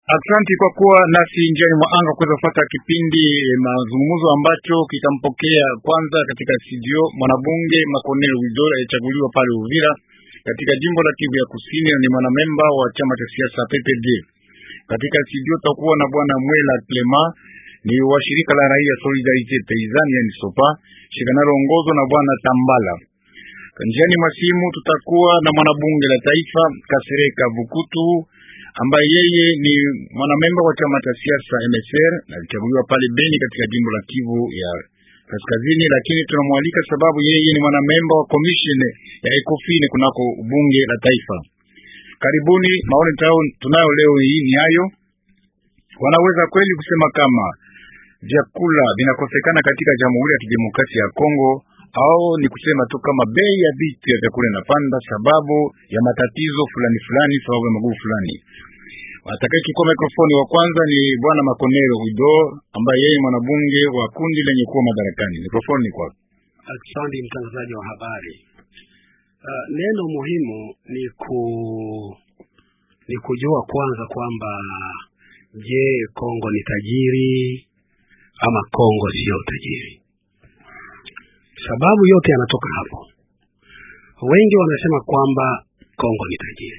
Asante kwa kuwa nasi njiani mwa anga kuweza kufuata kipindi mazungumzo ambacho kitampokea kwanza katika studio mwanabunge Makonel Widor alichaguliwa pale Uvira katika jimbo la Kivu ya Kusini, ni mwanamemba wa chama cha siasa PPD. Katika studio tutakuwa na bwana Mwela Clema, ni wa shirika la raia Solidarite Paysanne, yani SOPA, shirika linaloongozwa na bwana Tambala. Njiani mwa simu tutakuwa na mwanabunge la taifa Kasereka Vukutu ambaye yeye ni mwanamemba wa chama cha siasa MSR na alichaguliwa pale Beni katika jimbo la Kivu ya Kaskazini, lakini tunamwalika sababu yeye ni mwanamemba wa commission ya Ecofin kunako bunge la taifa. Karibuni. Maoni tao tunayo leo hii ni hayo, wanaweza kweli kusema kama vyakula vinakosekana katika Jamhuri ya Kidemokrasia ya Kongo au ni kusema tu kama bei ya vitu ya vyakula inapanda sababu ya matatizo fulani fulani, sababu ya magumu fulani. Atakaye chukua mikrofoni wa kwanza ni bwana Makonero Wido ambaye yeye mwanabunge wa kundi lenye kuwa madarakani. Mikrofoni ni kwako. Asante mtangazaji wa habari. Uh, neno muhimu ni ku ni kujua kwanza kwamba je, Kongo ni tajiri ama Kongo sio tajiri? Sababu yote yanatoka hapo. Wengi wanasema kwamba Kongo ni tajiri.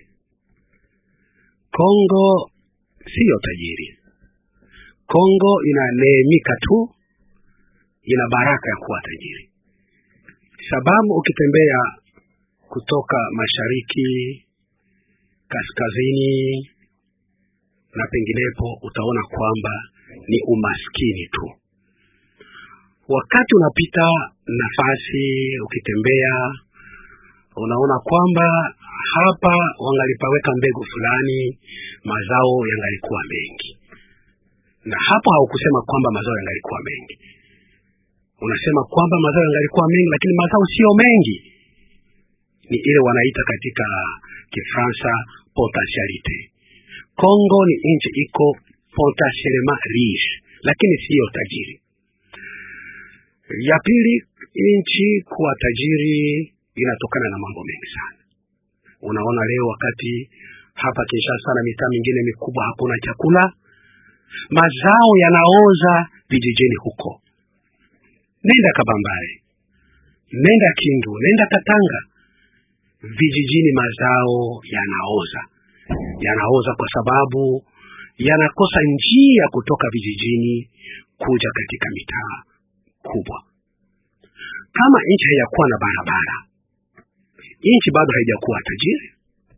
Kongo siyo tajiri. Kongo inaneemika tu, ina baraka ya kuwa tajiri, sababu ukitembea kutoka mashariki, kaskazini na penginepo utaona kwamba ni umaskini tu. Wakati unapita nafasi ukitembea, unaona kwamba hapa wangalipaweka mbegu fulani, mazao yangalikuwa mengi, na hapo haukusema kwamba mazao yangalikuwa mengi. Unasema kwamba mazao yangalikuwa mengi, lakini mazao sio mengi. Ni ile wanaita katika Kifaransa potentialite. Kongo ni nchi iko potentiellement riche, lakini siyo tajiri. Ya pili, nchi kuwa tajiri inatokana na mambo mengi sana. Unaona leo wakati hapa Kinshasa na mitaa mingine mikubwa hakuna chakula, mazao yanaoza vijijini huko. Nenda Kabambare, nenda Kindu, nenda Katanga, vijijini mazao yanaoza, yanaoza kwa sababu yanakosa njia kutoka vijijini kuja katika mitaa kubwa. Kama nchi haijakuwa na barabara, nchi bado haijakuwa tajiri.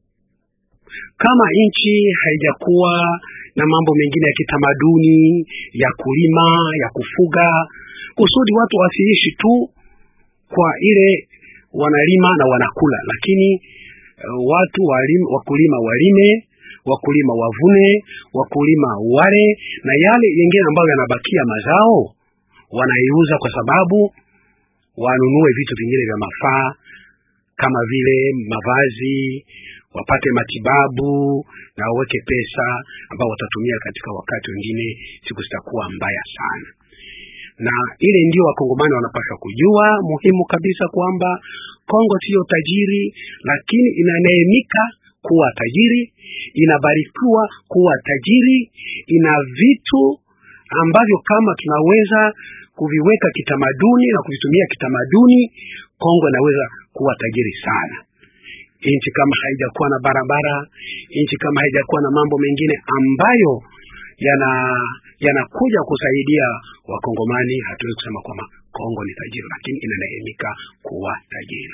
Kama nchi haijakuwa na mambo mengine ya kitamaduni ya kulima, ya kufuga, kusudi watu wasiishi tu kwa ile wanalima na wanakula, lakini uh, watu walim, wakulima walime, wakulima wavune, wakulima wale, na yale yengine ambayo yanabakia mazao wanaiuza kwa sababu wanunue vitu vingine vya mafaa kama vile mavazi, wapate matibabu na waweke pesa ambao watatumia katika wakati wengine siku zitakuwa mbaya sana. Na ile ndio wakongomani wanapaswa kujua muhimu kabisa kwamba Kongo siyo tajiri, lakini inaneemika kuwa tajiri, inabarikiwa kuwa tajiri, ina vitu ambavyo kama tunaweza kuviweka kitamaduni na kuvitumia kitamaduni, Kongo inaweza kuwa tajiri sana. Nchi kama haijakuwa na barabara, nchi kama haijakuwa na mambo mengine ambayo yana yanakuja kusaidia Wakongomani, hatuwezi kusema kwamba Kongo ni tajiri, lakini inaneemika kuwa tajiri.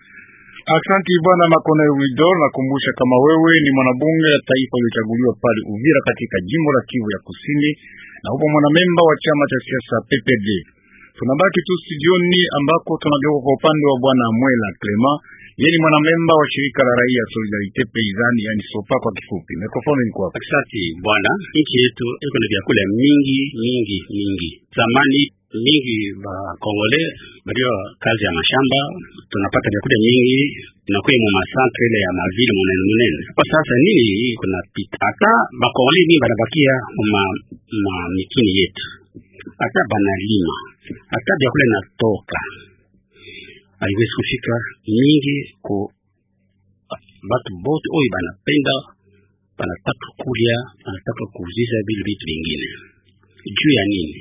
Asante bwana Makone Widor, nakumbusha kama wewe ni mwanabunge ya taifa uliochaguliwa pale Uvira katika jimbo la Kivu ya Kusini na upo mwanamemba wa chama cha siasa PPD. Tunabaki tu studioni ambako tunageuka kwa upande wa bwana Mwela Clema, yeye ni mwanamemba wa shirika la raia Solidarite Paysanne, yani SOPA kwa kifupi. Mikrofoni ni kwako. Asante bwana, nchi yetu iko na vyakula mingi mingi mingi. Zamani mingi ba Kongole balio kazi ya mashamba, tunapata vyakula mingi tunakuwa mu masantre ile ya mavile munene munene. Kwa sasa nini kuna pita hata ba Kongole ni banabakia ma, ma mikini yetu, hata banalima hata vyakula natoka haiwezi kufika mingi ku batu bote oyo banapenda banataka kulya, banataka kuuzisha vile vitu vingine. Juu ya nini?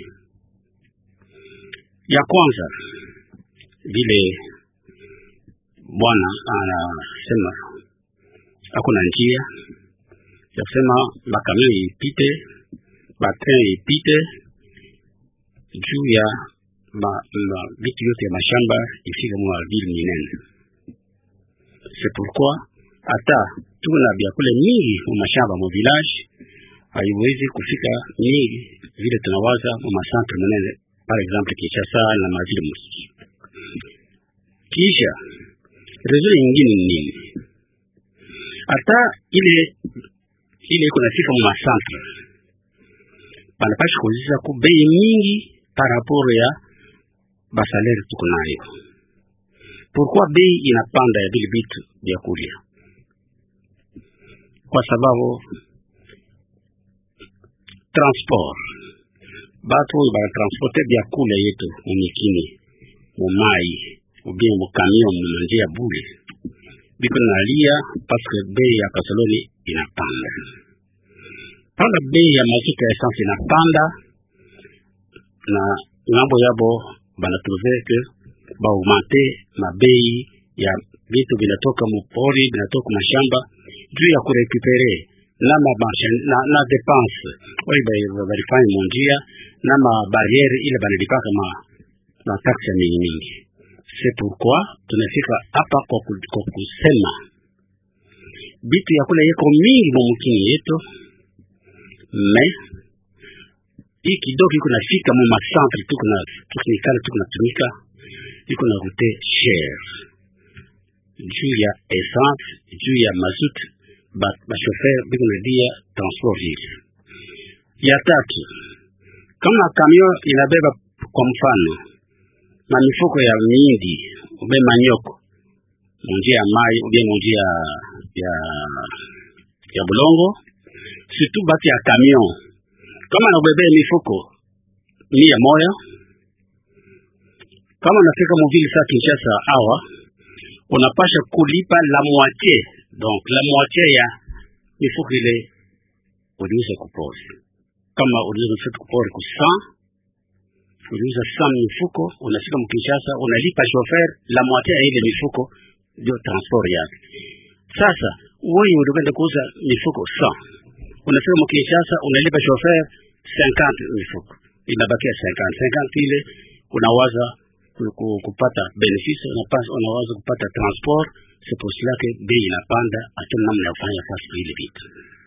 Ya kwanza vile bwana anasema hakuna njia ya kusema makamio ipite, batrin ipite juu ya ma, ma, vitu yote ya mashamba ifika mwa vile minene. C'est pourquoi hata tuko na vyakula mingi mu mashamba mu village haiwezi kufika mingi vile tunawaza mu masantre manene, par exemple Kinshasa na mavile musiki. Kisha rezo nyingine ni nini? Hata ile ile iko nafika mu masantre banapasha kuuzisha ku bei mingi par rapport ya basalere tuko nayo. Pourquoi bei inapanda ya vile vitu vya kulia? Kwa sababu transport batu banatransporte vyakula yetu mumikini mumai ubie mukamion munanjia bule biko nalia paske bei ya kasoloni inapanda panda bei ya mazuta ya essence inapanda na ngambo yabo banatrouve ke baaugmente mabei ya vitu vinatoka mupori vinatoka mashamba juu ya kurekupere na mabarsha na, na depense oyo balifanya munjia na mabariere ile banalipaka ma na taksi ya mingi mingi. C'est pourquoi tunafika hapa kwa, ku, kwa kusema bitu ya kula yeko mingi mumukini yetu me hii kidogo iko nafika mu masantre tuko na tukunikala tuko natumika iko na rute cher juu ya essence juu ya mazut bashofer ba biko nadia transport vile. Ya tatu, kama kamion inabeba kwa mfano na mifuko ya mindi ube manyoko munjia ya mai ube munjia ya ya bulongo surtout bati ya kamion kama nabebe mifuko mia moya kama unafika muvili saa Kinshasa awa unapasha kulipa la moitié donc la moitié ya mifuko ile uliuza kupori. Kama uliuza mifuko kupori ku 100 uliuza 100 mifuko, unafika mkinshasa unalipa chauffeur la moitié ya ile mifuko, ndio transport yake. Sasa wewe ulikwenda kuuza mifuko 100 unafika mkinshasa unalipa chauffeur 50 mifuko, inabakia 50 50 ile unawaza kupata benefice unawaza kupata transport. C'est pour cela que bei inapanda, hatuna namna ya kufanya kazi kwa ile vitu.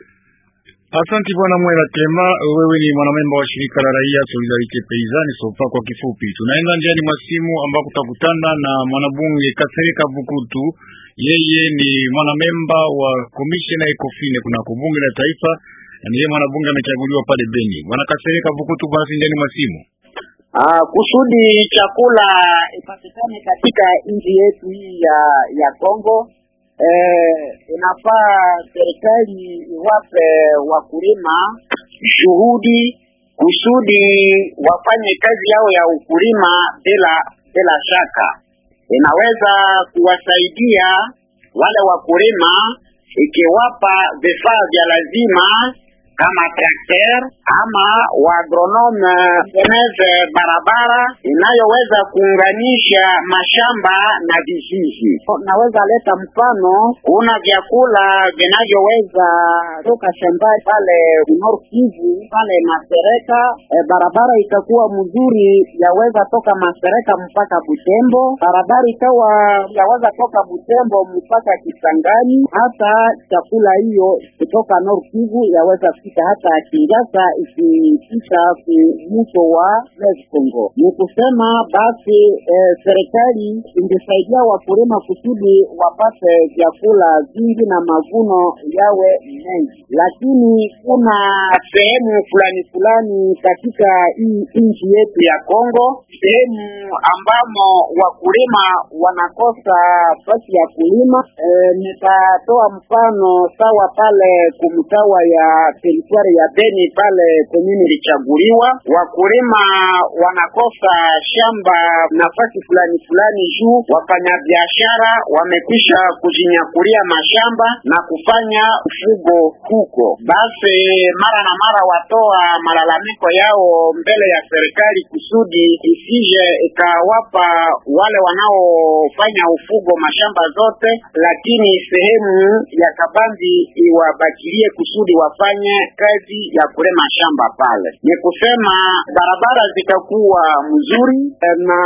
Asanti bwana Mwela Tema, wewe ni mwanamemba wa shirika la raia Solidarite Paysanne Sopa kwa kifupi. Tunaenda njiani mwa simu ambako tutakutana na mwanabunge Kasereka Bukutu. Yeye ni mwanamemba wa komisheni ya Ekofine kuna bunge la taifa na ndiye mwanabunge amechaguliwa pale Beni. Bwana Kasereka Bukutu, basi njiani mwa simu. Ah, kusudi chakula ipatikane katika nchi yetu hii ya ya Kongo eh, inafaa serikali iwape wakulima shuhudi kusudi wafanye kazi yao ya ukulima bila bila shaka. Inaweza kuwasaidia wale wakulima ikiwapa vifaa vya lazima kama trakter ama waagronome teneze barabara inayoweza kuunganisha mashamba na vijiji. Naweza leta mfano, kuna vyakula vinavyoweza toka shambani pale Nord Kivu pale Masereka, e, barabara itakuwa mzuri, yaweza toka Masereka mpaka Butembo, barabara ikawa yaweza toka Butembo mpaka Kisangani. Hata chakula hiyo kutoka Nord Kivu yaweza kufika hata Kinshasa ikipita mwisho wa Lake Congo. Ni kusema basi eh, serikali ingesaidia wakulima kusudi wapate vyakula vingi na mavuno yawe mengi, lakini kuna sehemu fulani fulani katika hii nchi yetu ya Kongo, sehemu ambamo wakulima wanakosa fasi ya kulima. Eh, nitatoa mfano sawa pale kumtawa ya teritwari ya Beni pale komini ilichaguliwa. Wakulima wanakosa shamba nafasi fulani fulani juu wafanyabiashara wamekwisha kujinyakulia mashamba na kufanya ufugo huko. Basi mara na mara watoa malalamiko yao mbele ya serikali kusudi isije ikawapa wale wanaofanya ufugo mashamba zote, lakini sehemu ya kabambi iwabakilie kusudi wafanye kazi ya kulema shamba pale. Ni kusema barabara zitakuwa mzuri na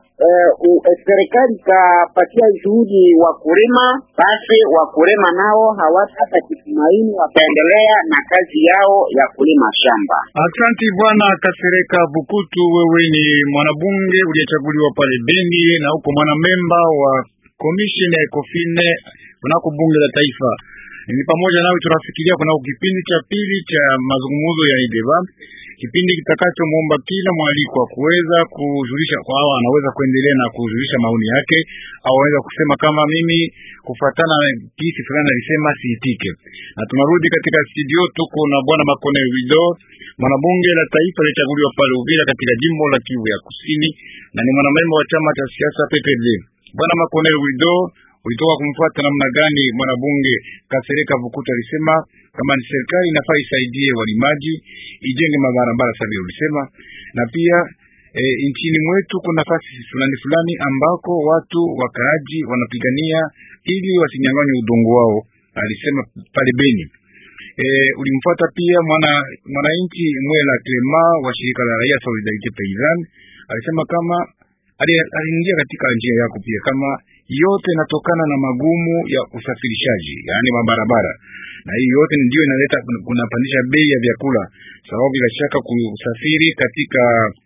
Uh, serikali ikapatia juhudi wakulima, basi wakulima nao hawatapata kitumaini, wataendelea na kazi yao ya kulima shamba. Asante Bwana Kasereka Bukutu, wewe ni mwanabunge uliyechaguliwa pale Beni na uko mwanamemba wa komisheni ya Ekofine kunako bunge la taifa. Ni pamoja nawe tunafikiria kunako kipindi cha pili cha mazungumzo ya ideba kipindi kitakachomwomba kila mwalikwa kuweza kujulisha kwa hao anaweza kuendelea na kujulisha maoni yake, au aweza kusema kama mimi kufatana na kisi fulani alisema siitike. Na tunarudi katika studio, tuko na bwana Makone Wido, mwanabunge la taifa alichaguliwa pale Uvira katika jimbo la Kivu ya Kusini, na ni mwanamemba wa chama cha siasa PPD. Bwana Makone Wido, ulitoka kumfuata namna gani mwanabunge Kasereka Vukuta alisema kama ni serikali inafaa isaidie walimaji ijenge mabarabara sabi ulisema, na pia e, nchini mwetu kuna nafasi fulani fulani ambako watu wakaaji wanapigania ili wasinyang'anywe udongo wao, alisema pale Beni. E, ulimfuata pia mwana mwananchi Mwela Clema wa shirika la raia Solidarite Paysanne alisema kama aliingia katika njia yako pia kama yote inatokana na magumu ya usafirishaji, yaani mabarabara, na hii yote ndio inaleta kunapandisha bei ya vyakula, sababu bila shaka kusafiri katika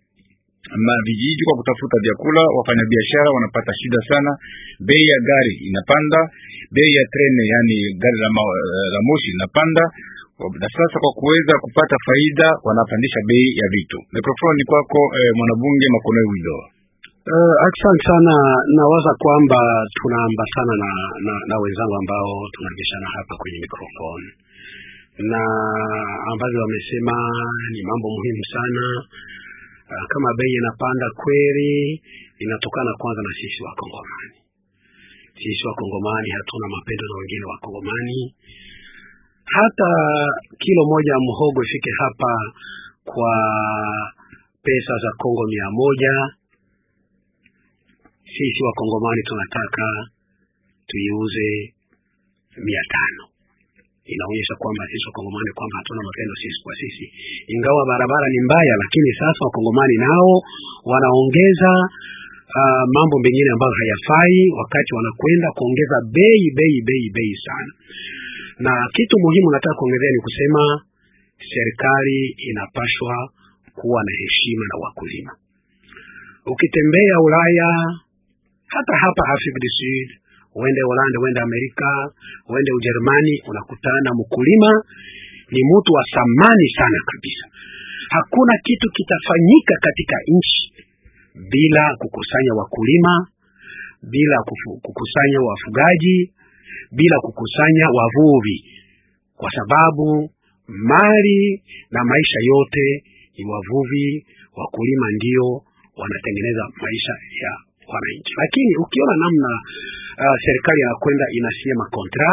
vijiji kwa kutafuta vyakula, wafanyabiashara wanapata shida sana, bei ya gari inapanda, bei ya trene, yani gari la, ma, la moshi inapanda na sasa kwa kuweza kupata faida wanapandisha bei ya vitu. Mikrofoni ni kwako eh, mwanabunge Makonoe Wido. Uh, asante sana. Nawaza kwamba tunaambatana na, na, na wenzangu ambao tunabishana hapa kwenye mikrofoni na ambavyo wamesema ni mambo muhimu sana. Uh, kama bei inapanda kweli, inatokana kwanza na sisi Wakongomani. Sisi Wakongomani hatuna mapendo na wengine Wakongomani. Hata kilo moja ya mhogo ifike hapa kwa pesa za Kongo mia moja sisi wakongomani tunataka tuiuze mia tano. Inaonyesha kwamba sisi wakongomani kwamba hatuna mapendo sisi kwa sisi, ingawa barabara ni mbaya, lakini sasa wakongomani nao wanaongeza uh, mambo mengine ambayo hayafai, wakati wanakwenda kuongeza bei bei bei bei sana. Na kitu muhimu nataka kuongezea ni kusema serikali inapashwa kuwa na heshima na wakulima. Ukitembea Ulaya hata hapa Afrika du Sud, uende Holanda, uende Amerika, uende Ujerumani, unakutana mkulima ni mtu wa thamani sana kabisa. Hakuna kitu kitafanyika katika nchi bila kukusanya wakulima, bila kukusanya wafugaji, bila kukusanya wavuvi, kwa sababu mali na maisha yote ni wavuvi, wakulima ndio wanatengeneza maisha ya wananchi. Lakini ukiona namna uh, serikali inakwenda inasia makontra,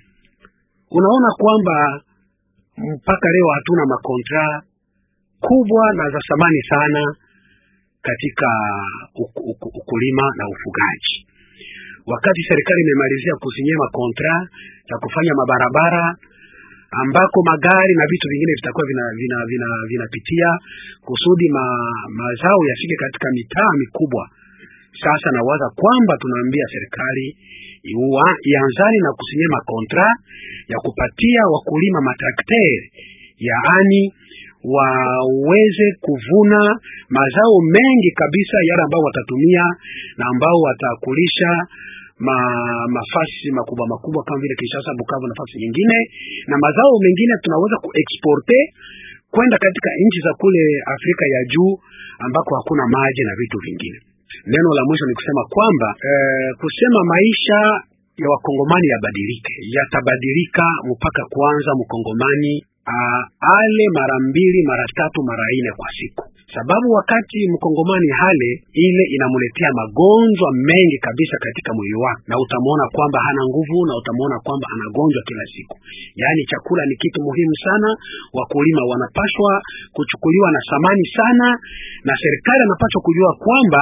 unaona kwamba mpaka leo hatuna makontra kubwa na za thamani sana katika ukulima na ufugaji. Wakati serikali imemalizia kusinyia makontra ya kufanya mabarabara ambako magari na vitu vingine vitakuwa vinapitia vina, vina, vina kusudi ma, mazao yafike katika mitaa mikubwa. Sasa nawaza kwamba tunaambia serikali ianzani na kusinyia makontra ya kupatia wakulima matrakteri, yaani waweze kuvuna mazao mengi kabisa, yale ambao watatumia na ambao watakulisha ma, mafasi makubwa makubwa kama vile Kinshasa, Bukavu, nafasi nyingine, na mazao mengine tunaweza kuexporte kwenda katika nchi za kule Afrika ya juu ambako hakuna maji na vitu vingine. Neno la mwisho ni kusema kwamba eh, kusema maisha ya wakongomani yabadilike, yatabadilika mpaka kwanza mkongomani uh, ale mara mbili mara tatu mara nne kwa siku, sababu wakati mkongomani hale ile inamletea magonjwa mengi kabisa katika mwili wake, na utamwona kwamba hana nguvu na utamwona kwamba anagonjwa kila siku. Yaani chakula ni kitu muhimu sana, wakulima wanapaswa kuchukuliwa na thamani sana, na serikali anapaswa kujua kwamba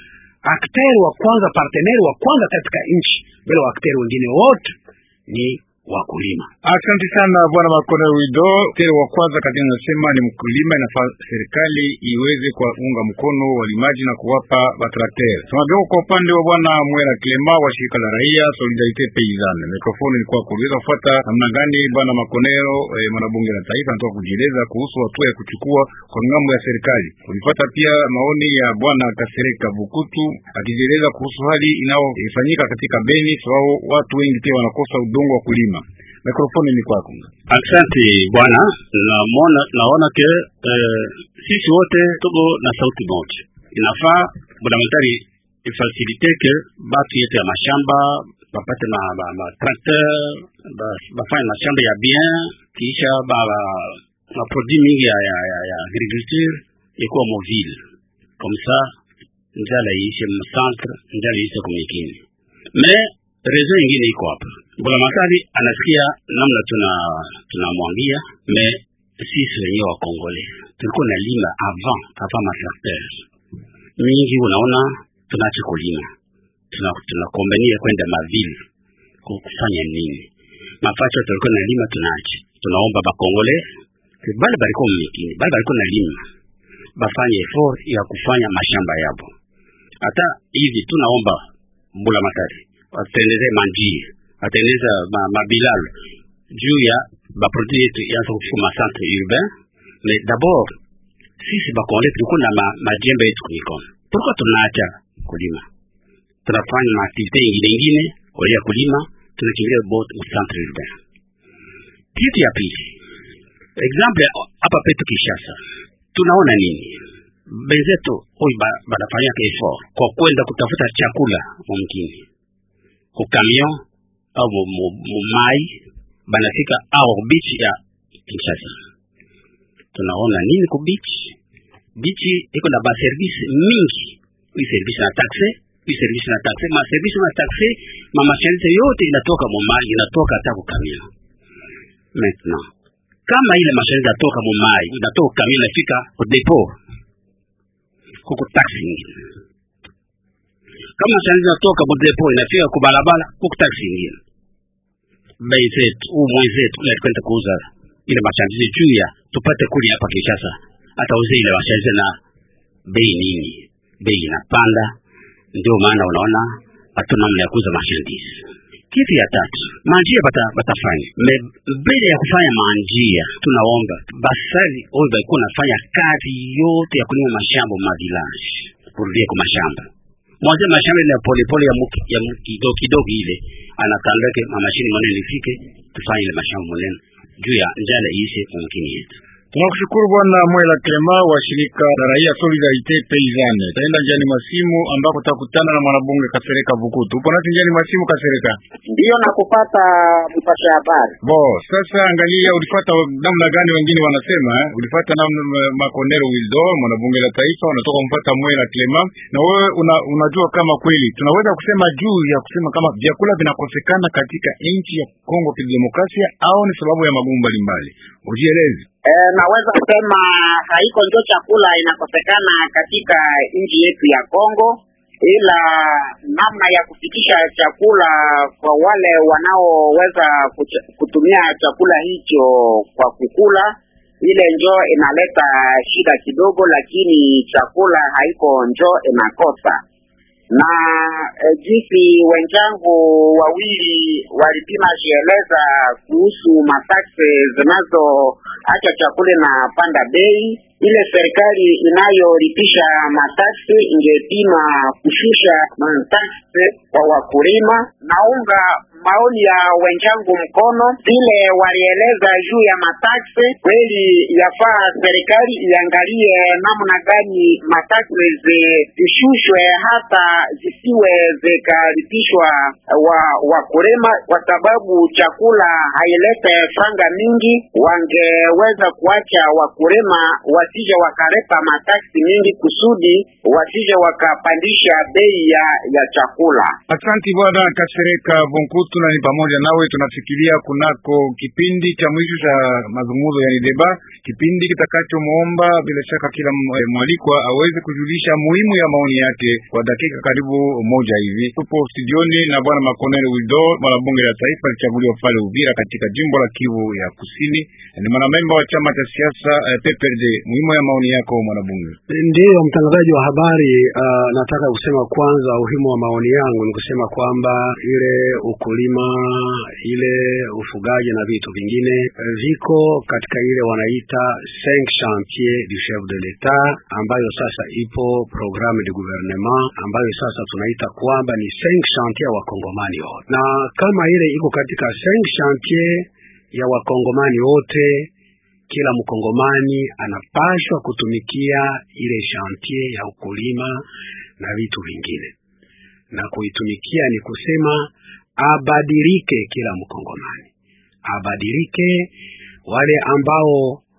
akteri wa kwanza, parteneri wa kwanza katika nchi bila waakteri wengine wote ni wakulima. Asante sana bwana Makone Wido. Teri wa kwanza katika nasema ni mkulima, inafaa serikali iweze kuwaunga mkono walimaji na kuwapa batrakter. Tunageuka kwa upande wa bwana Mwera Clema wa shirika la raia Solidarite Paysanne. Mikrofoni ni kwako, uliweza kufuata namna gani bwana Makonero eh, mwanabunge la taifa anatoka kujieleza kuhusu hatua ya kuchukua kwa ngambo ya serikali. Ulifuata pia maoni ya bwana Kasereka Bukutu akijieleza kuhusu hali inayofanyika katika Beni, sababu watu wengi pia wanakosa udongo wa kulima. Mikrofoni ni kwako. Asante bwana, naona naona ke eh, sisi wote tuko na sauti moja. Inafaa bundamentari ifasilite ke batu yetu ya mashamba bapate ma, ma, ma tracteur bafanye ba mashamba ya bien, kisha ba ma produit mingi ya, ya, ya, ya agriculture ikuwa mobile comme ça, njala iishe mcentre, njala iishe kumikini mais rezo ingine iko hapa. Mbulamatari anasikia namna tuna tunamwambia, me sisi wenyewe wa Kongole tulikuwa na lima avant avant matrakter mingi, unaona tunaacha kulima, tuna tunakombania kwenda mavile kufanya nini? Mafacho tulikuwa na lima tunaacha, tunaomba bakongole bale balikuwa mmikini, bale balikuwa na lima bafanye effort ya kufanya mashamba yabo. Hata hivi tunaomba Mbulamatari atengeneze manjia atengeneza ma, mabilalo juu ya baproduit yetu yaanza kufika ma centre urbain. Mais d'abord sisi bakongole tulikuwa na ma, majembe yetu kumikono, tulikuwa tunaacha kulima, tunafanya maaktivite ingine ingine wali ya kulima, tunakimbilia bot mu centre urbain. Kitu ya pili, exemple hapa petu Kinshasa, tunaona nini benzetu huyu banafanya ba effort kwa kwenda kutafuta chakula mumkini kukamion au mumai banafika au beach ya Kinshasa. Tunaona nini ku beach? Beach iko na ba service mingi, hii service na taxe, hii service na taxe, ma service na taxe, ma masharti yote inatoka mumai, inatoka hata ku kamion. Maintenant kama ile masharti inatoka mumai, inatoka kamion, inafika ku depot, kuko taxe nyingine kama shanzi natoka budepo inafika ku barabara huku taksi ingine bei zetu huu mwenzetu ule alikwenda kuuza ile mashandizi juu ya tupate kuli hapa Kinshasa, hata uze ile mashandizi na bei nini, bei inapanda. Ndio maana unaona hatuna namna ya kuuza mashandizi. Kitu ya tatu, manjia bata batafanya me mbele ya kufanya manjia, tunaomba basali oyo balikuwa nafanya kazi yote ya kulima mashamba ma village kurudie kwa mashamba mwanze mashamba ile ya polepole ya muki, ya muki, kidogo kidogo ile anatandake mamashini manene ifike tufanye ile mashamba manene juu ya njala iishe mumkini yetu. Tunakushukuru Bwana Mwela Clema wa shirika la raia Solidarite Paysanne. Taenda njiani masimu ambako tutakutana na mwanabunge Kasereka Vukutu. Upo nasi njiani masimu Kasereka? Ndiyo na kupata mpasha habari. Bo, sasa angalia ulifata namna gani wengine wanasema eh? Ulifata namna Makonero Wildo mwanabunge la taifa unatoka mpata Mwela Clema na wewe una, unajua kama kweli tunaweza kusema juu ya kusema kama vyakula vinakosekana katika nchi ya Kongo Kidemokrasia au ni sababu ya magumu mbalimbali. Ujieleze. E, naweza kusema haiko ndio chakula inakosekana katika nchi yetu ya Kongo, ila namna ya kufikisha chakula kwa wale wanaoweza kutumia chakula hicho kwa kukula, ile njo inaleta shida kidogo, lakini chakula haiko njo inakosa na e, jinsi wenzangu wawili walipima jieleza kuhusu mataksi zinazoacha chakula na panda bei ile serikali inayolipisha mataksi ingepima kushusha mataksi kwa wakulima. Naunga maoni ya wenzangu mkono, vile walieleza juu ya mataksi. Kweli yafaa serikali iangalie namna gani mataksi zishushwe, hata zisiwe zikalipishwa wa wakulima, kwa sababu chakula hailete franga mingi. Wangeweza kuacha wakulima wasije wakalepa mataksi mingi, kusudi wasije wakapandisha bei ya, ya chakula. Asanti bwana Kasereka Vonkutu, na ni pamoja nawe tunafikiria kunako kipindi cha mwisho cha mazungumzo yani deba, kipindi kitakachomuomba bila shaka kila mwalikwa aweze kujulisha muhimu ya maoni yake kwa dakika karibu moja hivi. Tupo studioni na bwana Makonel Wido, mwanabunge la taifa alichaguliwa pale Uvira katika jimbo la Kivu ya Kusini, ni mwanamemba wa chama cha siasa eh, PPRD. Muhimu ya maoni yako mwanabunge. Ndiyo mtangazaji wa habari. Uh, nataka kusema kwanza, umuhimu wa maoni yangu ni kusema kwamba ile ukulima, ile ufugaji na vitu vingine eh, viko katika ile wanaita cinq chantier du chef de l'etat, ambayo sasa ipo programme du gouvernement, ambayo sasa tunaita kwamba ni cinq chantier ya wakongomani wote, na kama ile iko katika cinq chantier ya wakongomani wote kila mkongomani anapashwa kutumikia ile chantier ya ukulima na vitu vingine, na kuitumikia ni kusema abadilike, kila mkongomani abadilike. Wale ambao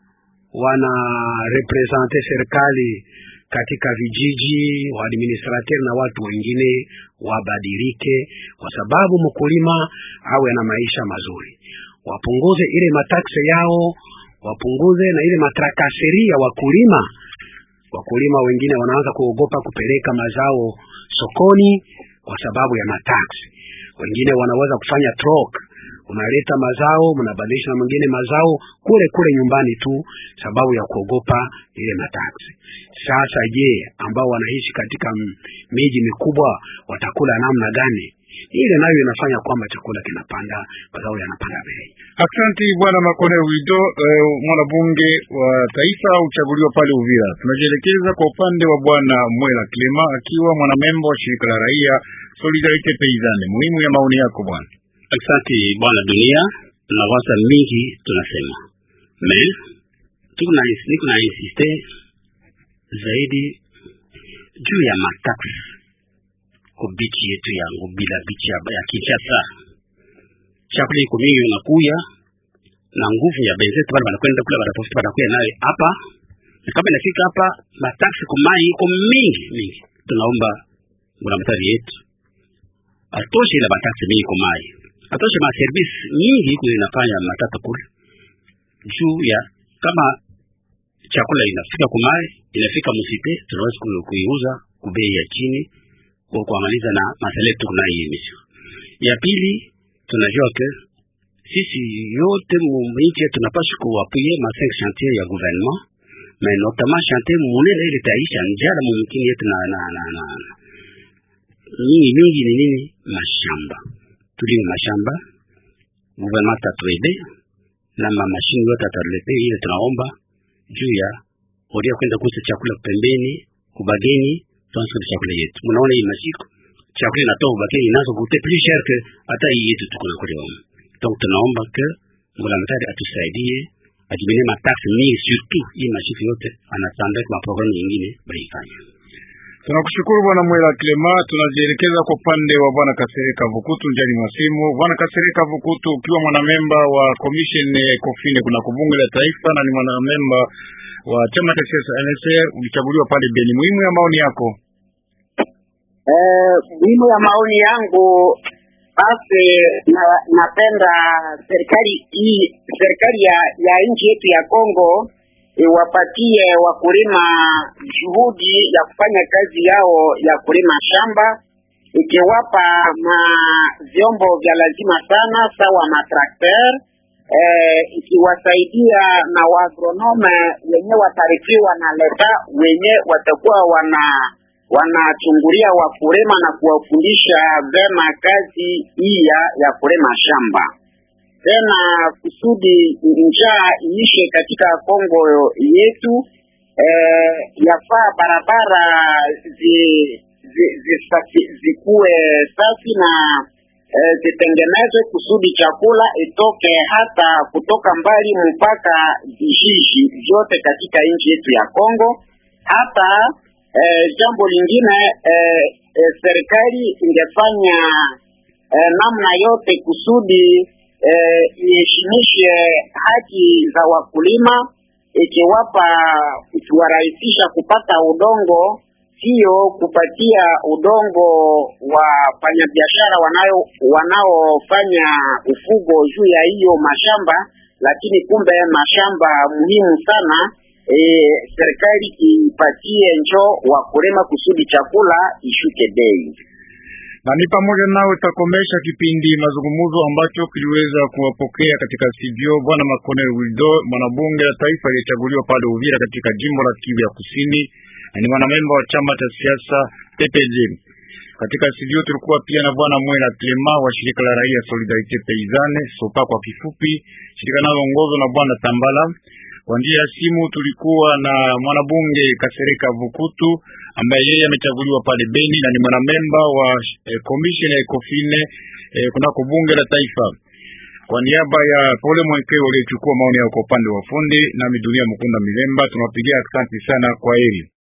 wana represente serikali katika vijiji, waadministrateur na watu wengine wabadilike, kwa sababu mkulima awe na maisha mazuri, wapunguze ile mataksi yao wapunguze na ile matrakaseri ya wakulima. Wakulima wengine wanaanza kuogopa kupeleka mazao sokoni kwa sababu ya mataksi. Wengine wanaweza kufanya trok, unaleta mazao mnabadilisha na mwingine mazao kule kule nyumbani tu, sababu ya kuogopa ile mataksi. Sasa je, ambao wanaishi katika miji mikubwa watakula namna gani? Ile nayo inafanya kwamba chakula kinapanda, mazao yanapanda bei. Asante bwana Makone Wido, eh, mwanabunge wa taifa uchaguliwa pale Uvira. Tunajielekeza kwa upande wa bwana Mwela Clema akiwa mwanamemba wa shirika la raia Solidarite Paysanne. Muhimu ya maoni yako bwana. Asante bwana Dunia, nawaza mingi tunasema me tukuna niko na insiste zaidi juu ya mataksi kubichi yetu ya Ngubila bichi ya, ya Kinshasa. Chakula iko mingi unakuya na nguvu ya benzetu pale wanakwenda kula wanatafuta wanakuya nayo hapa, na kama inafika hapa mataksi kumai iko mingi mingi. Tunaomba mwanamtari yetu atoshe ile mataksi mingi kumai, atoshe ma service mingi iko inafanya matata kule juu ya kama chakula inafika kumai inafika musite, tunaweza kuiuza kubei ya chini kwa kuangaliza na masala yetu kuna hii emission. Ya pili tunajua ke sisi yote mwinchi tunapaswa kuwapuye ma cinq chantier ya gouvernement mais notamment chantier munene ile taisha njala mumkini yetu na na na na mingi mingi ni nini? Mashamba, tulime mashamba, gouvernement tatuede na mamashini yote atatuletea. Ile tunaomba juu ya odia kwenda kuuza chakula pembeni kubageni tuanze chakula yetu. Mnaona hii masiku chakula inatoka bakeni inazo kute plus cher que hata hii yetu tuko na kule huko. Donc tunaomba que mwanamtari atusaidie ajibine mataksi mingi surtout hii masiku yote anatanda kwa programu nyingine baifanya. Tunakushukuru bwana Mwela Clema. Tunajielekeza kwa upande wa bwana Kasereka Vukutu njani mwasimu. Bwana Kasereka Vukutu, ukiwa mwanamemba wa commission Ecofine kuna kubunge la taifa na ni mwanamemba wa chama cha siasa NSR, ulichaguliwa pale Beni. Muhimu ya maoni yako? Eh, muhimu ya maoni yangu basi, na, napenda serikali hii serikali ya, ya nchi yetu ya Kongo iwapatie wakulima juhudi ya kufanya kazi yao ya kulima shamba, ikiwapa ma vyombo vya lazima sana sawa matrakter eh, ikiwasaidia na waagronome wenye watarifiwa na leta wenye watakuwa wana wanachungulia wakulima na kuwafundisha vema kazi hii ya kulima shamba tena kusudi njaa iishe katika Kongo yetu. eh, yafaa barabara zi, zi, zi, safi, zikuwe safi na eh, zitengenezwe kusudi chakula itoke hata kutoka mbali mpaka vijiji vyote katika nchi yetu ya Kongo. Hata eh, jambo lingine eh, eh, serikali ingefanya eh, namna yote kusudi eh, iheshimishe haki za wakulima, ikiwapa ikiwarahisisha kupata udongo, sio kupatia udongo wafanyabiashara wanayo wanaofanya ufugo juu ya hiyo mashamba, lakini kumbe mashamba muhimu sana e, serikali ipatie njo wakulima kusudi chakula ishuke bei na ni pamoja nao itakomesha kipindi mazungumzo ambacho kiliweza kuwapokea katika studio bwana Makonel Wildo, mwanabunge la taifa aliyechaguliwa pale Uvira katika jimbo la Kivu ya Kusini, na ni mwanamemba wa chama cha siasa PPG. Katika studio tulikuwa pia na bwana Mwela Clema wa shirika la raia Solidarite Paysanne Sopa kwa kifupi, shirika linaloongozwa na bwana Tambala. Kwa njia ya simu tulikuwa na mwanabunge Kasereka Vukutu ambaye yeye amechaguliwa pale Beni na ni mwanamemba wa eh, commission ya Ecofine eh, kunako bunge la taifa. Kwa niaba ya Pole Mwekeo aliyechukua maoni yao kwa upande wa fundi na midunia Mkunda Milemba, tunawapigia asante sana, kwa heri.